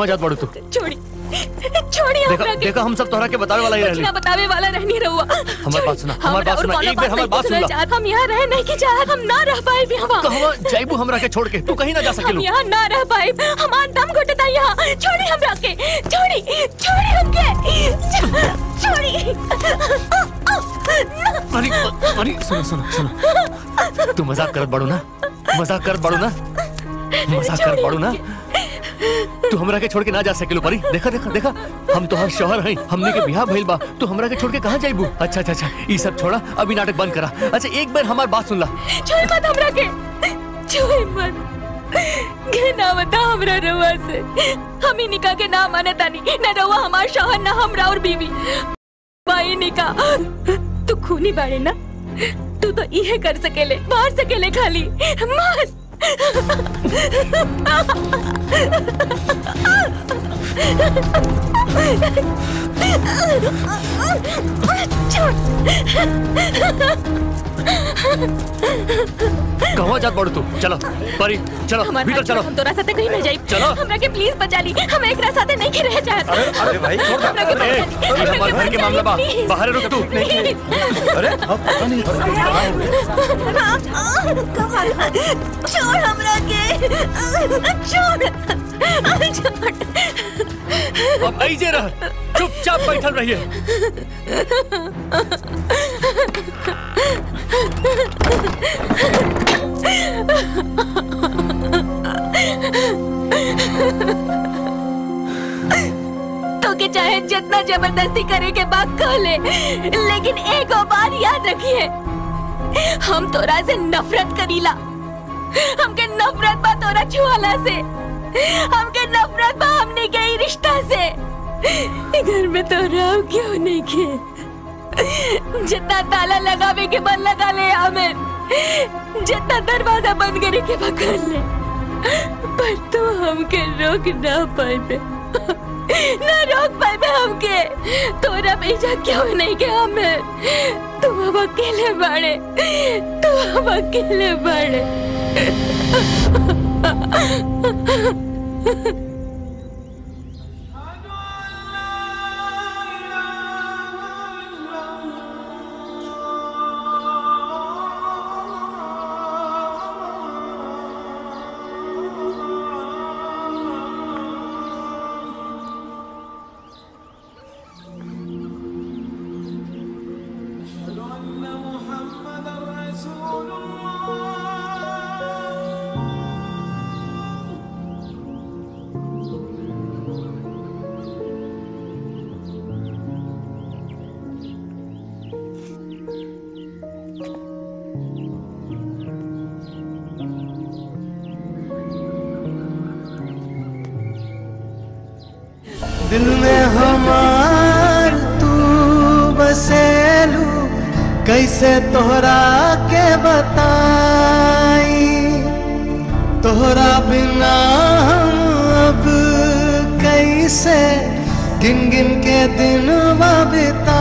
कहाँ जात बाड़ू तू छोड़ी छोड़ी देखा हमरा के देखा हम सब तोहरा के बतावे वाला ही रहली ना बतावे वाला रहनी रहुआ हमार बात सुना हमार बात सुना एक बार हमार बात सुन ला चाहत हम यहाँ रह नहीं की चाहत हम ना रह पाए यहाँ कहवा जाइबू हमरा के छोड़ के तू कहीं ना जा हम सकेलू यहाँ ना रह पाए हमार दम घुटता यहाँ छोड़ी हमरा के छोड़ी छोड़ी हमके छोड़ी अरे अरे सुनो सुनो सुनो तू मजाक करत बाड़ू ना मजाक करत बाड़ू ना मजाक करत बाड़ू ना तू हमरा के छोड़ के ना जा सकेलू परी देखा देखा देखा हम तो हर शहर हैं हमने के बियाह भइल बा तू हमरा के छोड़ के कहाँ जाइबू अच्छा अच्छा अच्छा ई सब छोड़ा अभी नाटक बंद करा अच्छा एक बार हमार बात सुन ला छोड़ मत हमरा के छोड़ मत ना बता हमरा रवा से हम ही निका के ना माने तानी न रवा हमार शौहर ना हमरा और बीवी भाई निका तू खूनी बाड़े ना तू तो इहे कर सकेले मार सकेले खाली मार कहाँ जात बाड़ू तू चलो परी चलो हमार भीतर हाथ चलो छोड़, हम तोरा साथे कहीं ना जाई चलो। हमरा के प्लीज बचा ली हम एकरा साथे नहीं के रह चाहत अरे अरे भाई छोड़ दे। हमरा के ए, बचा ली, ये हमरा हमारे के घर के बचा मामला ली, बा please। बाहर रुक तू अरे छोड़ हमरा के छोड़ छोड़ अब ऐसे रह चुपचाप बैठल रहिए तो के चाहे जितना जबरदस्ती करे के बात कह ले लेकिन एक और बात याद रखिए हम तोरा से नफरत करीला हमके नफरत बा तोरा छुआला से हमके नफरत बा हमने के ई रिश्ता से घर में तोरा अब क्यों नहीं के जितना ताला लगावे के बंद लगा ले हमें जितना दरवाजा बंद करे के पकड़ ले पर तू हमके रोक ना पाए ना रोक पाए हमके तोरा भेजा क्यों नहीं के हमें तू अब अकेले बाड़े तू अब अकेले बाड़े दिल में हमार तू बसेलू कैसे तोहरा के बताई तोहरा बिना हम अब कैसे गिन गिन के दिन बिता